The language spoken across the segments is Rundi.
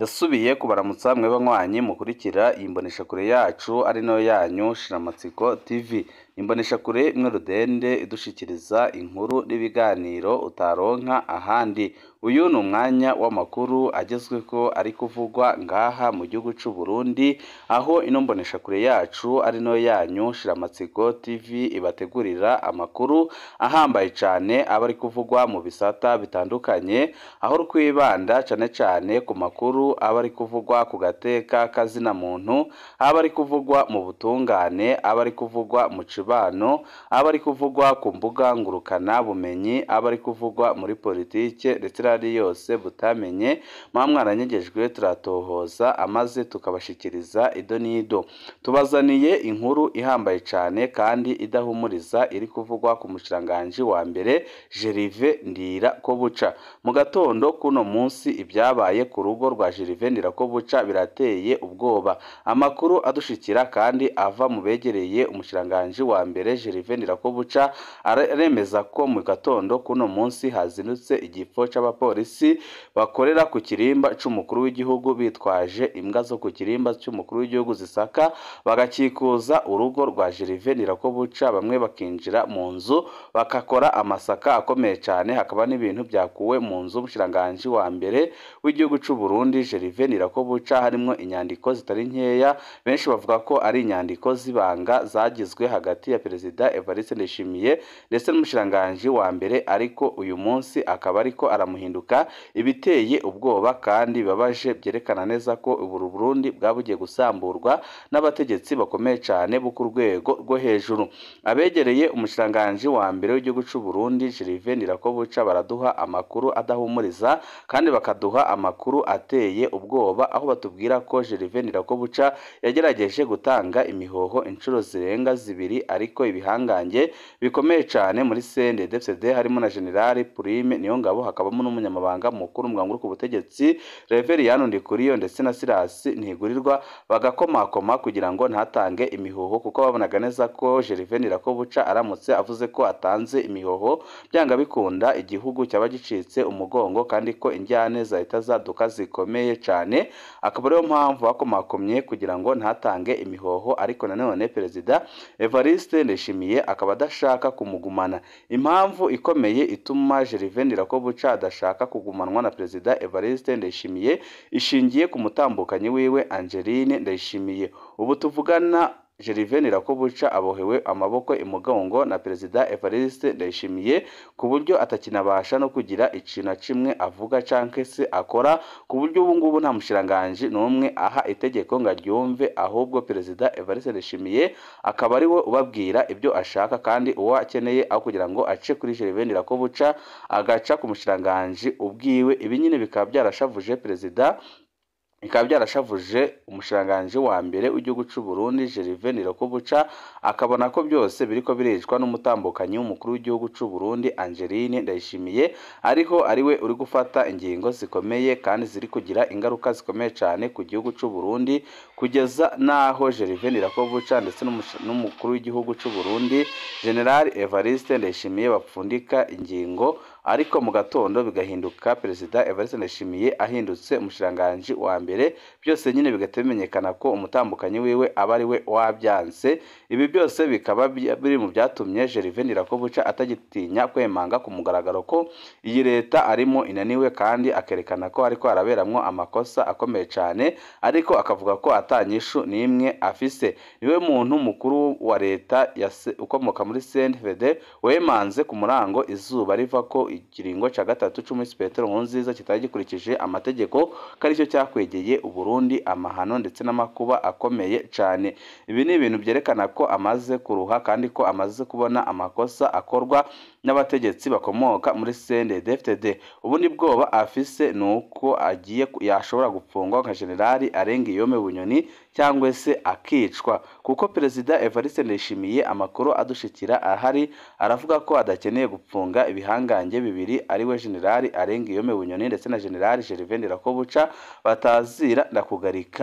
ndasubiye kubaramutsa mwe banywanyi mukurikira iyi mboneshakure yacu ari nayo yanyu shiramatsiko tv imboneshakure imwe rudende idushikiriza inkuru n'ibiganiro utaronka ahandi uyu ni umwanya w'amakuru agezweho ari kuvugwa ngaha mu gihugu c'u Burundi aho ino mboneshakure yacu ari nayo yanyu shiramatsiko tv ibategurira amakuru ahambaye cane aba ari kuvugwa mu bisata bitandukanye aho rwibanda cane cane ku makuru aba ari kuvugwa ku gateka kazina muntu aba ari kuvugwa mu butungane aba ari kuvugwa mu cibano aba ari kuvugwa ku mbuga ngurukana bumenyi aba ari kuvugwa muri politike ndetse n'andi yose butamenye mwa mwaranyegejwe turatohoza amaze tukabashikiriza ido n'ido tubazaniye inkuru ihambaye cane kandi idahumuriza iri kuvugwa ku mushikiranganji wa mbere Jerive Ndirakobuca mu gatondo kuno munsi ibyabaye ku rugo rwa Jerive Ndirakobuca birateye ubwoba amakuru adushikira kandi ava mu begereye umushikiranganji wa mbere Jerive Ndirakobuca aremeza ko mu gatondo kuno munsi hazindutse igipfo c'abapolisi bakorera ku kirimba c'umukuru w'igihugu bitwaje imbwa zo ku kirimba c'umukuru w'igihugu zisaka bagakikuza urugo rwa Jerive Ndirakobuca bamwe bakinjira mu nzu bakakora amasaka akomeye cane hakaba n'ibintu byakuwe mu nzu umushikiranganji wa mbere w'igihugu c'u Burundi Jerive Ndirakobuca harimwo inyandiko zitari nkeya benshi bavuga ko ari inyandiko z'ibanga zagizwe hagati ya perezida Evariste Ndayishimiye ndetse n'umushikiranganji wa mbere ariko uyu munsi akaba ariko aramuhinduka ibiteye ubwoba kandi bibabaje byerekana neza ko ubu Burundi bwabugiye gusamburwa n'abategetsi bakomeye cane bo ku rwego rwo hejuru abegereye umushikiranganji wa mbere w'igihugu c'u Burundi Jerive Ndirakobuca baraduha amakuru adahumuriza kandi bakaduha amakuru ateye ubwoba aho batubwira ko Jerive Ndirakobuca yagerageje gutanga imihoho inshuro zirenga zibiri ariko ibihangange bikomeye cane muri CNDD-FDD harimo na General Prime Niyongabo hakabamo n'umunyamabanga mukuru mu ku butegetsi Reveriyani Ndikuriyo ndetse na Silas Ntigurirwa bagakomakoma kugira ngo ntatange imihoho kuko babonaga neza ko Jerive Ndirakobuca aramutse avuze ko atanze imihoho byanga bikunda igihugu cyaba gicitse umugongo kandi ko injyane zahita zaduka zikomeye cane akaba ariyo mpamvu bakomakomye kugira ngo ntatange imihoho ariko nanone perezida Evariste Ndayishimiye akaba adashaka kumugumana impamvu ikomeye ituma Jerive Ndirakobuca adashaka kugumanwa na perezida Evariste Ndayishimiye ishingiye ku mutambukanyi wiwe Angeline Ndayishimiye ubu tuvugana Jerive Ndirakobuca abohewe amaboko imugongo na perezida Evariste Ndayishimiye ku buryo atakinabasha no kugira ikintu na kimwe avuga canke se akora ku buryo ubu ngubu nta mushikiranganji n'umwe aha itegeko ngo aryumve ahubwo perezida Evariste Ndayishimiye akaba ari we ubabwira ibyo ashaka kandi uwo akeneye aho kugira ngo ace kuri Jerive Ndirakobuca agaca ku mushikiranganji ubwiwe ibi nyine bikaba byarashavuje perezida bikaba byarashavuje umushikiranganji wa mbere w'igihugu c'u Burundi Jerive Ndirakobuca akabona ko byose biriko biricwa n'umutambukanyi w'umukuru w'igihugu c'u Burundi Angeline Ndayishimiye ariho ariwe uri gufata ingingo zikomeye kandi ziri kugira ingaruka zikomeye cane ku gihugu c'u Burundi kugeza naho Jerive Ndirakobuca ndetse n'umukuru w'igihugu c'u Burundi General Evariste Ndayishimiye bapfundika ingingo ariko mu gatondo bigahinduka perezida Evariste Ndayishimiye ahindutse umushikiranganji wa mbere byose nyine bigahita bimenyekana ko umutambukanyi wiwe aba ari we wabyanse ibi byose bikaba biri mu byatumye Jerive Ndirakobuca atagitinya kwemanga ku mugaragaro ko iyi leta arimo inaniwe kandi akerekana ko ariko araberamwo amakosa akomeye cane ariko akavuga ko atanyishu n'imwe afise niwe muntu mukuru wa leta ukomoka muri CNDD wemanze ku murango izuba riva ko ikiringo ca gatatu c'umusi Petero Nkurunziza kitari gikurikije amategeko ko aricyo cyakwegeye Uburundi amahano ndetse n'amakuba akomeye cane ibi ni ibintu byerekana ko amaze kuruha kandi ko amaze kubona amakosa akorwa n'abategetsi bakomoka muri CNDD-FDD ubundi bwoba afise nuko agiye yashobora gupfungwa nka generali arenga iyome bunyoni cyangwa se akicwa kuko perezida Evariste Ndayishimiye amakuru adushikira ahari aravuga ko adakeneye gupfunga ibihangange bibiri ariwe generali arenga iyome bunyoni ndetse na generali Gervais Ndirakobuca batazira ndakugarika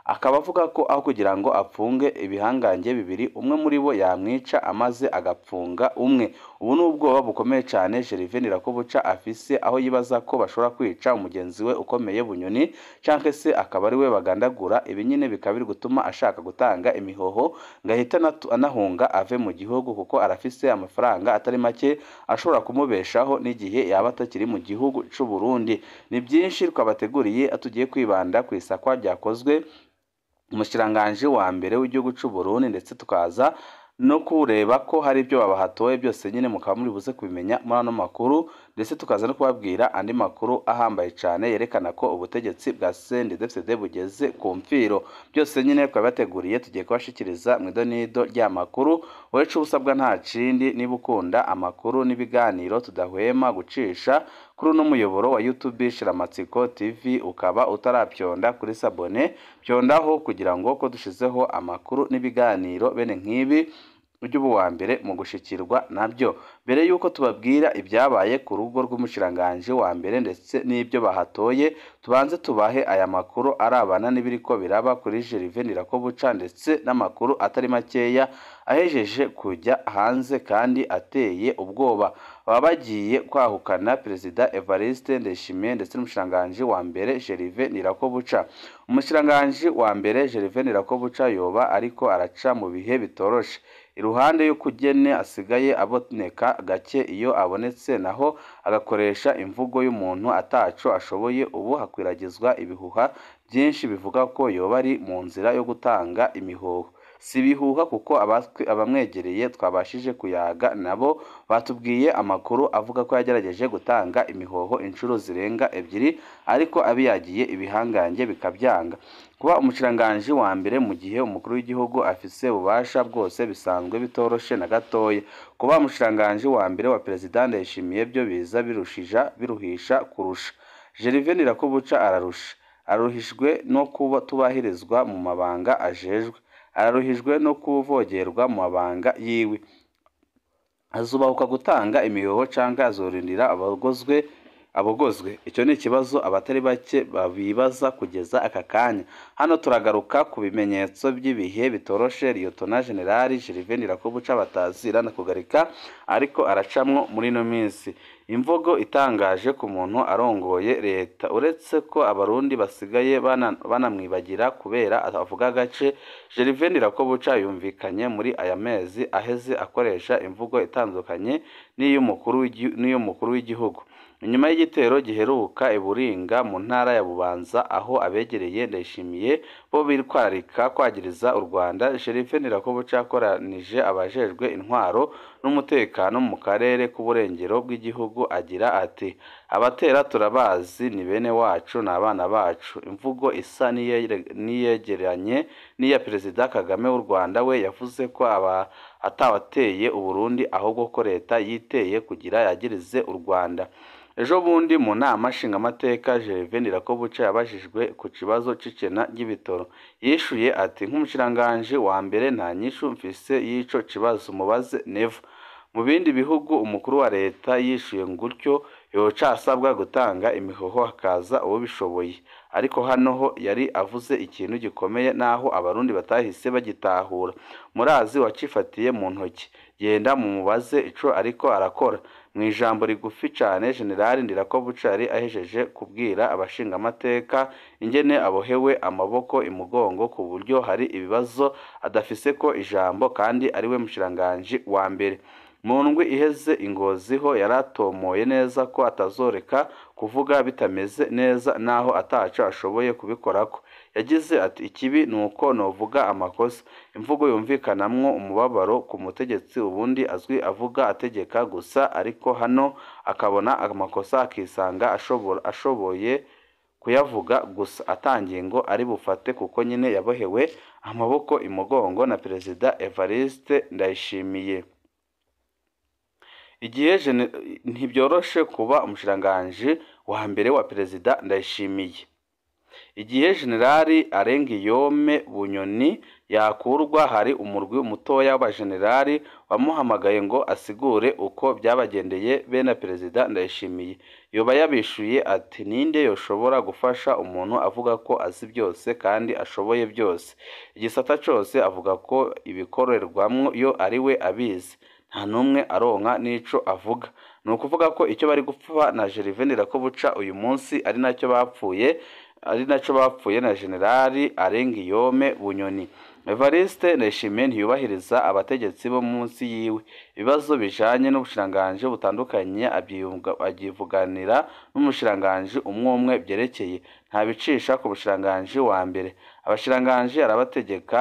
akaba avuga ko aho kugira ngo apfunge ibihangange bibiri umwe muri bo yamwica amaze agapfunga umwe ubu ni ubwoba bukomeye cyane Gervais Ndirakobuca afise aho yibaza ko bashobora kwica umugenzi we ukomeye bunyoni cyangwa se akaba ari we bagandagura ibi nyine bikaba biri gutuma ashaka gutanga imihoho ngo ahite anatu- anahunga ave mu gihugu kuko arafise amafaranga atari make ashobora kumubeshaho n'igihe yaba atakiri mu gihugu cy'u Burundi ni byinshi twabateguriye tugiye kwibanda ku isakwa ryakozwe umushikiranganji wa mbere w'igihugu cy'u Burundi ndetse tukaza no kureba ko hari ibyo babahatoye byose nyine mukaba muri buze kubimenya muri ano makuru ndetse tukaza no kubabwira andi makuru ahambaye cyane yerekana ko ubutegetsi bwa CNDD-FDD bugeze ku mfiro byose nyine twabateguriye tugiye kubashikiriza mu idonido ry'amakuru wowe ico usabwa nta kindi niba ukunda amakuru n'ibiganiro tudahwema gucisha kuri uno muyoboro wa YouTube Shiramatsiko TV ukaba utarapyonda kuri sabone pyondaho kugira ngo ko dushizeho amakuru n'ibiganiro bene nk'ibi ujye uba uwa mbere mu gushikirwa nabyo mbere y'uko tubabwira ibyabaye ku rugo rw'umushikiranganji wa mbere ndetse n'ibyo bahatoye tubanze tubahe aya makuru arabana n'ibiriko biraba kuri Gervais Ndirakobuca ndetse n'amakuru atari makeya ahejeje kujya hanze kandi ateye ubwoba baba bagiye kwahukana perezida Evariste Ndayishimiye ndetse n'umushikiranganji wa mbere Gervais Ndirakobuca umushikiranganji wa mbere Gervais Ndirakobuca yoba ariko araca mu bihe bitoroshe iruhande y'ukugene asigaye aboneka gake iyo abonetse naho agakoresha imvugo y'umuntu ataco ashoboye ubu hakwiragizwa ibihuha byinshi bivuga ko yoba ari mu nzira yo gutanga imihoho si ibihuha kuko abatwi- abamwegereye twabashije kuyaga nabo batubwiye amakuru avuga ko yagerageje gutanga imihoho inshuro zirenga ebyiri ariko abiyagiye ibihangange bikabyanga kuba umushikiranganji wa mbere mu gihe umukuru w'igihugu afise ububasha bwose bisanzwe bitoroshe na gatoya kuba umushikiranganji wa mbere wa perezida Ndayishimiye byo biza birushija biruhisha kurusha Gervais Ndirakobuca ararusha aruhijwe no kuba tubahirizwa mu mabanga ajejwe araruhijwe no kuvogerwa mu mabanga yiwe azubahuka gutanga imihoho cyangwa azorindira abagozwe abogozwe icyo ni ikibazo abatari bake babibaza kugeza aka kanya hano turagaruka ku bimenyetso by'ibihe bitoroshe liyotona generali Gervais Ndirakobuca batazira na kugarika ariko aracamwo muri ino minsi imvugo itangaje ku muntu arongoye leta uretse ko abarundi basigaye bana- banamwibagira kubera avuga agace Gervais Ndirakobuca yumvikanye muri aya mezi aheze akoresha imvugo itandukanye n'iy'umukuru w'igi- n'iy'umukuru w'igihugu inyuma y'igitero giheruka i Buringa mu ntara ya Bubanza aho abegereye Ndayishimiye bo bitwararika kwagiriza u Rwanda Gervais Ndirakobuca yakoranije abajejwe intwaro n'umutekano mu karere k'uburengero bw'igihugu agira ati abatera turabazi ni bene wacu ni abana bacu imvugo isa n'iyere- n'iyegeranye n'iya perezida Kagame w'u Rwanda we yavuze ko aba atawateye u Burundi ahubwo ko leta yiteye kugira yagirize u Rwanda ejo bundi mu nama nshingamateka Gervais Ndirakobuca yabajijwe ku kibazo c'icena ry'ibitoro yishuye ati nk'umushikiranganji wa mbere nta nyishu mfise y'ico kibazo mubaze neva mu bindi bihugu umukuru wa leta yishuye gutyo yoca asabwa gutanga imihoho hakaza uwabishoboye ariko hano ho yari avuze ikintu gikomeye naho abarundi batahise bagitahura murazi wacifatiye mu ntoki genda mumubaze ico ariko arakora mu ijambo rigufi cyane generali Ndirakobuca yari ahejeje kubwira abashingamateka ingene abohewe amaboko imugongo ku buryo hari ibibazo adafise ko ijambo kandi ariwe mushikiranganji wa mbere mu ndwi iheze ingoziho yaratomoye neza ko atazoreka kuvuga bitameze neza naho ataco ashoboye kubikorako yagize ati ikibi ni uko novuga amakosa imvugo yumvikanamwo umubabaro ku mutegetsi ubundi azwi avuga ategeka gusa ariko hano akabona amakosa akisanga ashobora ashoboye kuyavuga gusa atangiye ngo ari bufate kuko nyine yabohewe amaboko imugongo na perezida Evariste Ndayishimiye igihe gene- ntibyoroshe kuba umushikiranganji wa mbere wa perezida Ndayishimiye igihe generali arengiyome bunyoni yakurwa hari umurwi mutoya w'abajenerali wamuhamagaye ngo asigure uko byabagendeye bene perezida ndayishimiye yoba yabishuye ati ninde yoshobora gufasha umuntu avuga ko azi byose kandi ashoboye byose igisata cyose avuga ko ibikorerwamo yo ari we abizi nta n'umwe aronka n'ico avuga ni ukuvuga ko icyo bari gupfa na Gervais Ndirakobuca uyu munsi ari nacyo bapfuye ari nacyo bapfuye na generali arengiyome bunyoni evariste ndayishimiye ntiyubahiriza abategetsi bo munsi yiwe ibibazo bijanye n'ubushiranganji butandukanye abyivuganira n'umushiranganji umwe umwe byerekeye ntabicisha ku bushiranganji wa mbere abashiranganji arabategeka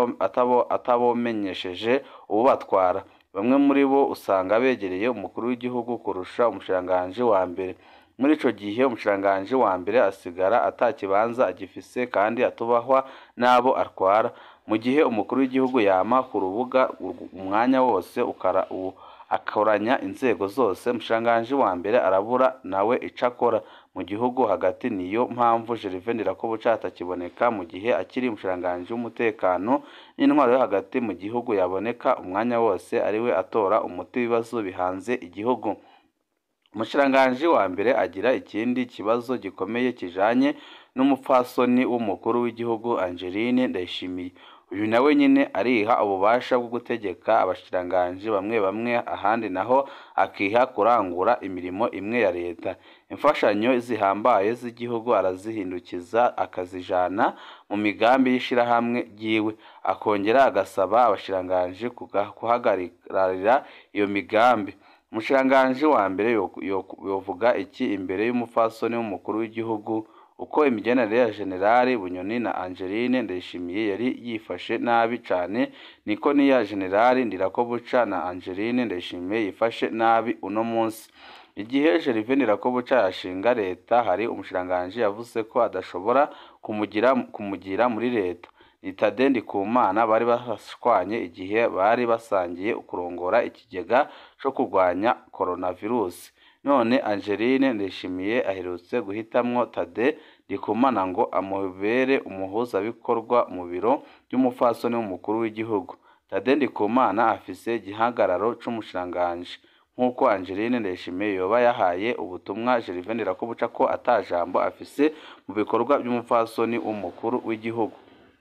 atabomenyesheje ububatwara bamwe muri bo usanga begereye umukuru w'igihugu kurusha umushiranganji wa mbere muri ico gihe umushiranganji wa mbere asigara ata kibanza agifise kandi atubahwa n'abo atwara mu gihe umukuru w'igihugu yama ku rubuga umwanya wose ukara ubu akoranya inzego zose umushiranganji wa mbere arabura nawe ico akora mu gihugu hagati niyo mpamvu Gervais Ndirakobuca atakiboneka mu gihe akiri umushiranganji w'umutekano n'intwaro yo hagati mu gihugu yaboneka umwanya wose ariwe atora umuti w'ibibazo bihanze igihugu umushiranganji wa mbere agira ikindi kibazo gikomeye kijanye n'umupfasoni w'umukuru w'igihugu Angeline Ndayishimiye uyu nawe nyine ariha ububasha bwo gutegeka abashiranganji bamwe bamwe ahandi naho akiha kurangura imirimo imwe ya leta imfashanyo zihambaye z'igihugu arazihindukiza akazijana mu migambi y'ishirahamwe ryiwe akongera agasaba abashiranganji guhagararira iyo migambi umushiranganji wa mbere yovuga iki imbere y'umupfasoni w'umukuru w'igihugu uko imigenere ya generali bunyoni na angeline ndayishimiye yari yifashe nabi cane niko n'iya generali ndirakobuca na angeline ndayishimiye yifashe nabi uno munsi igihe Gervais Ndirakobuca yashinga leta hari umushiranganji yavuze ko adashobora kumugira kumugira muri leta ni Tade Ndikumana bari bashwanye igihe bari basangiye kurongora ikigega co kurwanya coronavirus none Angeline Ndayishimiye aherutse guhitamwo Tade Ndikumana ngo amubere umuhuzabikorwa mu biro by'umupfasoni w'umukuru w'igihugu Tade Ndikumana afise igihagararo c'umushiranganji nk'uko Angeline Ndayishimiye yoba yahaye ubutumwa Gervais Ndirakobuca ko ata jambo afise mu bikorwa by'umupfasoni w'umukuru w'igihugu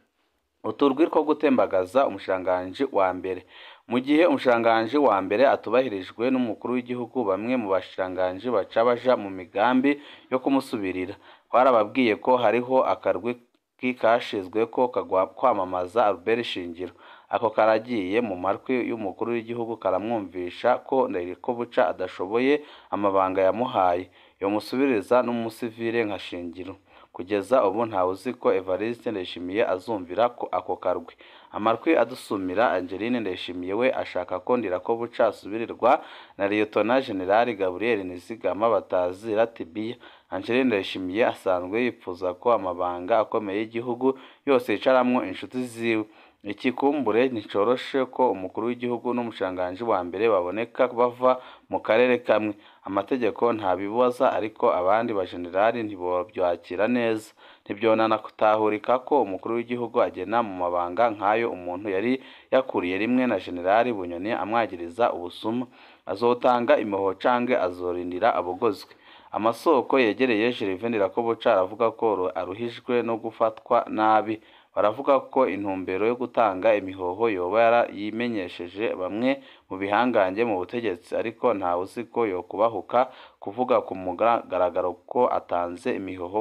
uturwi two gutembagaza umushiranganji wa mbere mu gihe umushiranganji wa mbere atubahirijwe n'umukuru w'igihugu bamwe mu bashiranganji baca baja mu migambi yo kumusubirira twarababwiye ko hariho akarwi kashizwe ko kwamamaza Albert Shingiro ako karagiye mu matwi y'umukuru w'igihugu karamwumvisha ko Ndayikobuca adashoboye amabanga yamuhaye yomusubiriza n'umusivile nka Shingiro kugeza ubu ntawe uzi ko Evariste Ndayishimiye azumvira ko ako karwi amarwi adusumira Angeline Ndayishimiye we ashaka ko Ndirakobuca asubirirwa na Liyetona Generali Gabriel Nizigama batazira Tibiya Angeline Ndayishimiye asanzwe yipfuza ko amabanga akomeye y'igihugu yose yicaramwo inshuti ziwe ikikumbure nticoroshe ko umukuru w'igihugu n'umushiranganji wa mbere baboneka bava mu karere kamwe amategeko ntabibaza ariko abandi bajenerali ntibobyakira neza ntibyonana kutahurika ko umukuru w'igihugu agena mu mabanga nk'ayo umuntu yari yakuriye rimwe na generali bunyoni amwagiriza ubusuma azotanga impuhwe canke azorindira abogozwe amasoko yegereye Gervais Ndirakobuca aravuga ko aruhijwe no gufatwa nabi baravuga ko intumbero yo gutanga imihoho yoba yarayimenyesheje bamwe mu bihangange mu butegetsi ariko ntawe uzi ko yokubahuka kuvuga ku mugaragaro ko atanze imihoho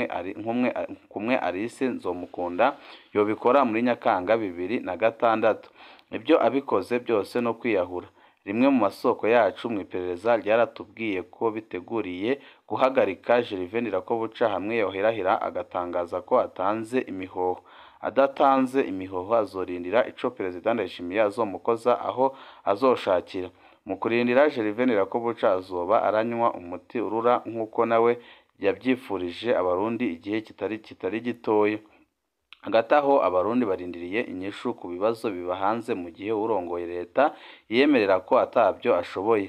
kumwe Alice Nzomukunda yobikora muri Nyakanga bibiri na gatandatu ibyo abikoze byose no kwiyahura rimwe mu masoko yacu mu iperereza ryaratubwiye ko biteguriye guhagarika Gervais Ndirakobuca hamwe yoherahira agatangaza ko atanze imihoho adatanze imihoho azorindira ico perezida Ndayishimiye azomukoza aho azoshakira mu kurindira Gervais Ndirakobuca azoba aranywa umuti urura nk'uko nawe yabyifurije abarundi igihe kitari kitari gitoya hagati aho abarundi barindiriye inyishu ku bibazo biba hanze mu gihe urongoye leta yiyemerera ko atabyo ashoboye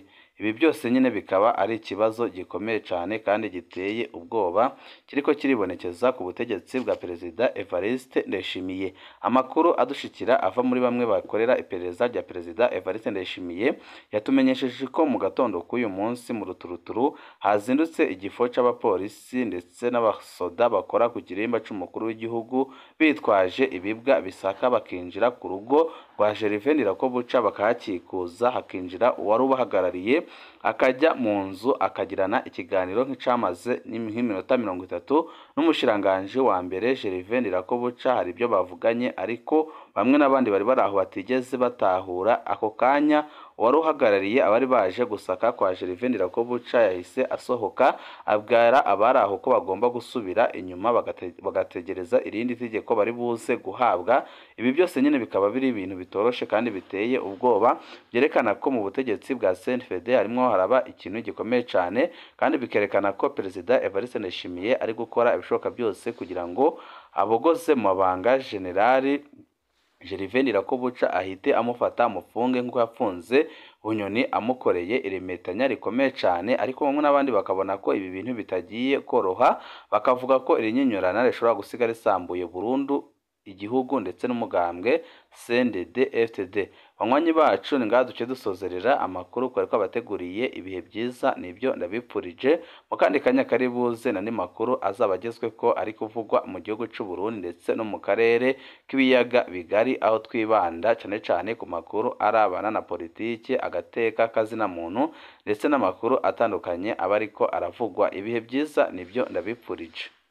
ibi byose nyine bikaba ari ikibazo gikomeye cyane kandi giteye ubwoba kiriko kiribonekeza ku butegetsi bwa perezida Evariste Ndayishimiye amakuru adushikira ava muri bamwe bakorera iperereza rya perezida Evariste Ndayishimiye yatumenyesheje ko mu gatondo k'uyu munsi mu ruturuturu hazindutse igifo c'abapolisi ndetse n'abasoda bakora ku kirimba c'umukuru w'igihugu bitwaje ibibwa bisaka bakinjira ku rugo rwa Gervais Ndirakobuca bakahakikuza hakinjira uwari ubahagarariye akajya mu nzu akagirana ikiganiro nk'icamaze nk'iminota mirongo itatu n'umushiranganji wa mbere Gervais Ndirakobuca hari ibyo bavuganye ariko bamwe n'abandi bari bari aho batigeze batahura ako kanya uwari uhagarariye abari baje gusaka kwa Gervais Ndirakobuca yahise asohoka abwira abari aho ko bagomba gusubira inyuma bagate- bagategereza irindi tegeko bari buze guhabwa ibi byose nyine bikaba biri ibintu bitoroshe kandi biteye ubwoba byerekana ko mu butegetsi bwa CNFD harimo haraba ikintu gikomeye cyane kandi bikerekana ko perezida Evariste Ndayishimiye ari gukora ibishoboka byose kugira ngo abogoze mu mabanga generali Gervais Ndirakobuca ahite amufata amufunge nk'uko yafunze Bunyoni amukoreye iremetanya rikomeye cyane ariko bamwe n'abandi bakabona ko ibi bintu bitagiye koroha bakavuga ko iri nyinyurana rishobora gusiga risambuye burundu igihugu ndetse n'umugambwe CNDD FTD banywanyi bacu ni ngaha duce dusozerera amakuru twari twabateguriye ibihe byiza nibyo ndabipfurije mu kandi kanya kari buze n'andi makuru azaba agezwe ko ari kuvugwa mu gihugu cy'u Burundi ndetse no mu karere k'ibiyaga bigari aho twibanda cyane cyane ku makuru arabana na politiki agateka kazina muntu ndetse n'amakuru atandukanye aba ariko aravugwa ibihe byiza nibyo ndabipfurije